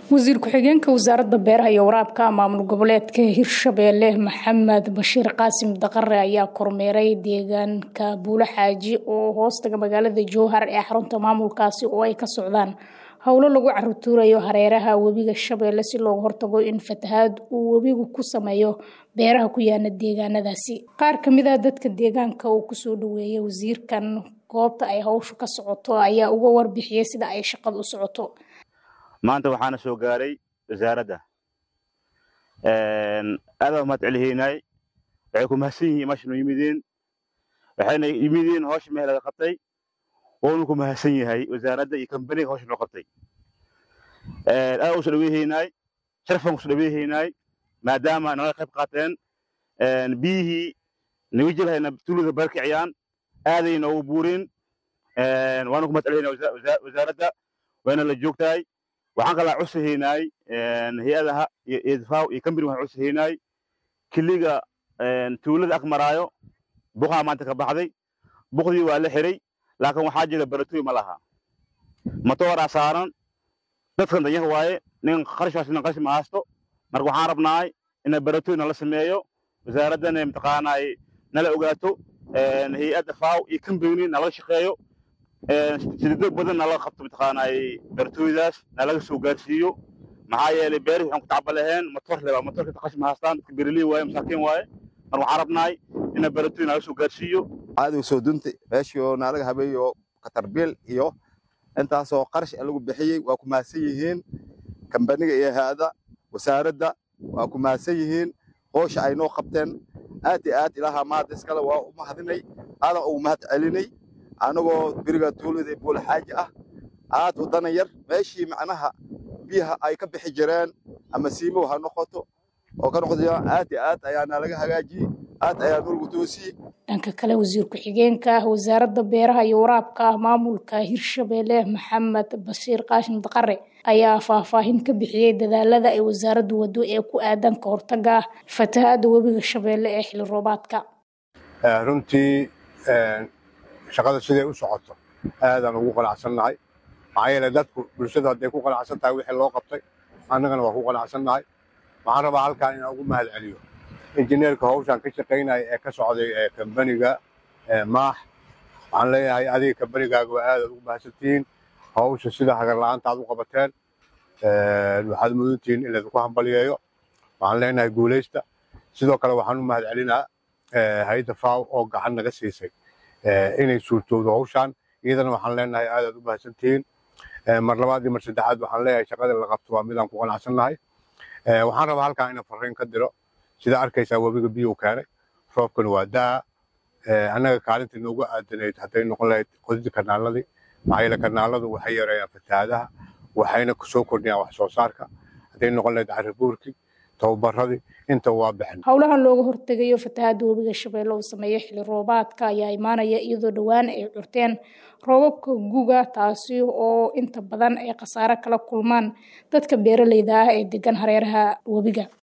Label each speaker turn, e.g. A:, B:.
A: wasiir ku-xigeenka wasaaradda beeraha iyo waraabka maamul goboleedka hirshabeelle maxamed bashiir qaasim daqare ayaa kormeeray deegaanka buulo xaaji oo hoostaga magaalada jowhar ee xarunta maamulkaasi oo ay ka socdaan howlo lagu carutuurayo hareeraha webiga shabeelle si looga hortago in fatahaad uu webigu ku sameeyo beeraha ku yaana deegaanadaasi qaar kamid a dadka deegaanka uu kusoo dhaweeyay wasiirkan goobta ay hawshu ka socoto ayaa uga warbixiyey sida ay shaqada u socoto
B: maanta waxaana soo gaaray wasaaradda aadaan umahad celihaynay waxay ku mahadsan yihiin meeshanu yimideen waxayna yimideen hawsha meel laga qabtay woonu ku mahadsan yahay wasaaradda iyo kambaniga hawsha noo qabtay aad uso dhaweehaynay sharafan kuso dhaweehaynay maadaama naga qayb qaateen biyihii naga jirhayna tuulada barkiciyaan aaday noogu buurin waanu ku mahad celihaynaa wasaaradda wayna la joogtahay waxaan kalaa cusahaynaay hay-adaha iyo idfaaw iyo kambani waxaan cusahaynaay kiliga tuulada ag maraayo buqaa maanta ka baxday buqdii waa la xiray laakiin waxaa jira baratoy ma laha matooraa saaran dadkan danyanka waaye nin qarashkaas nin qarash ma haysto marka waxaan rabnaay ina baratoy nala sameeyo wasaaraddana mataqaanaay nala ogaato hay-adda faaw iyo kambani nalaga shaqeeyo sidado badan nalaga qabto mataqaanaay bartooydaas nalaga soo gaarsiiyo maxaa yeelay beeri waxaan ku tacba laheen matoor leba matoorka taqash ma haystaan dadka beeraley waaye masaakiin waaye mar waxaan rabnaay ina bartooy nalaga soo gaarsiiyo
C: caadiga soo dunta meeshii oo naalaga habeeyo katarbiil iyo intaasoo qarash lagu bixiyey waa ku mahadsan yihiin kambaniga iyo hay-ada wasaaradda waa ku mahadsan yihiin hoosha ay noo qabteen aad iyo aad ilaaha maad iskale waa u mahadinay aadan ugu mahad celinay anagoo beriga tuulada buul xaaji ah aad u dana yar meeshii macnaha biyaha ay ka bixi jireen ama siimow ha noqoto oo ka noqoto aad iyo aad ayaa naalaga hagaajiyey aad ayaa nolgu toosiyey
A: dhanka kale wasiir ku-xigeenka wasaaradda beeraha iyo waraabka maamulka hirshabeelle maxamed bashiir qaashin daqare ayaa faahfaahin ka bixiyey dadaalada ay wasaaraddu wado ee ku aadan ka hortaga fatahaada webiga shabeelle ee xili roobaadka
D: runtii shaqada siday u socoto aadaan ugu qanacsannahay maxaa yeele dadku bulshada hadday ku qanacsan tahay wixii loo qabtay annagana waa ku qanacsannahay waxaan rabaa halkaan inaan ugu mahad celiyo injineerka hawshaan ka shaqaynaya ee ka socday ee kambaniga maax waxaan leeyahay adiga kambanigaaga waa aadaad ugu mahadsantihiin hawsha sida hagarla'aanta aad u qabateen waxaad mudantihiin in laydinku hambaliyeeyo waxaan leenahay guulaysta sidoo kale waxaan u mahad celinaa hay-adda faaw oo gacan naga siisay inay suurtoodo hawshaan iyadana waxaan leenahay aadaad u mahadsantihiin mar labaad iyo mar saddexaad waxaan leeyahay shaqada la qabto waa midaan ku qanacsannahay waxaan rabaa halkaan inaan farriin ka diro sida arkaysaa webiga biyuu keenay roobkana waa daa annaga kaalintii noogu aadanayd hadday noqon lahayd qodida kanaaladii maxaa yeele kanaaladu waxay yareeyaan fatahaadaha waxayna soo kordhiyaan wax soo saarka hadday noqon lahayd caribuurkii tababaradii inta waa bixin
A: howlahan looga hortegayo fatahaada webiga shabeelle uu sameeyo xili roobaadka ayaa imaanaya iyadoo dhowaan ay curteen roobabka guga taasi oo inta badan ay khasaare kala kulmaan dadka beeraleyda ah ee degan hareeraha webiga